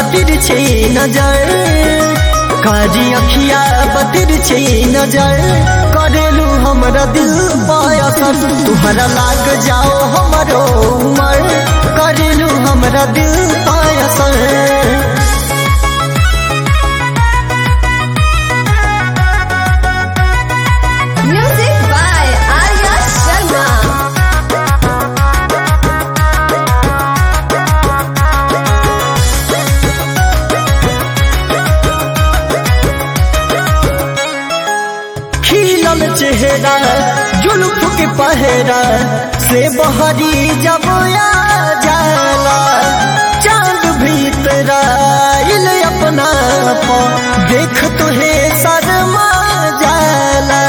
बतिर छे नजर कारी अखिया बतिर छे नजर करेलू हमरा दिल पायसर तुहरा लाग जाओ हमरो उमर करेलू हमरा दिल पायसर Music by Arya Sharma. खिलल चेहरा जुल्फ के पहरा से बहरी जब आ जाला चांद भीतर आइल अपना पा देख तुहे शर्मा जाला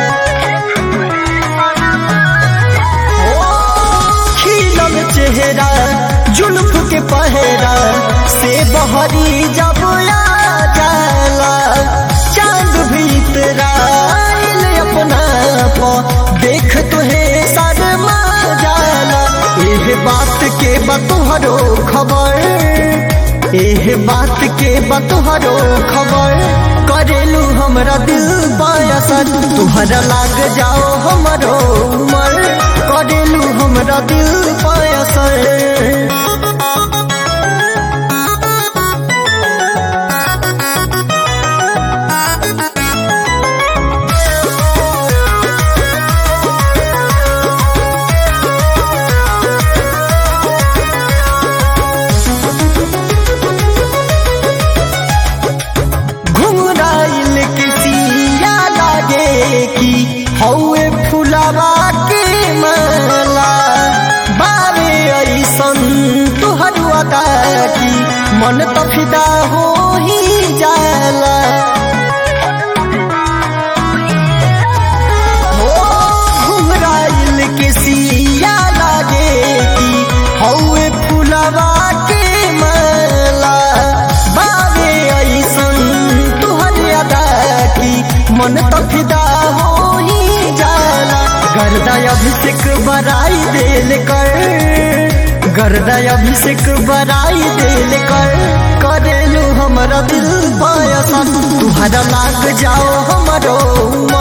ओ, खिलल चेहरा जुल्फ के पहरा से बहरी जब आ जाला चांद भीतर आइल अपना पा देख तुहे शर्मा जाला एह बात के बतोहरो खबर एह बात के बतोहरो खबर करेलू हमरा दिल बायसर तुहरा लाग जाओ हमरो उमर करेलू हमरा दिल बायसर घुमराइल किसिया लागे कि हौए फुलावा के माला बारे ऐसन तुहर अदा की मन त फिदा हो ही जाला हो घुमराइल किसिया लागे कि हौए फुलावा के माला बारे ऐसन तुहर अदा की मन त फिदा हो ही जाला गर्दा अभिषेक बराई देल कर गर्दा अभिषेक बराई देल कर करेलू हमरा दिल पायसा तुहरा लाग जाओ हमरो उमर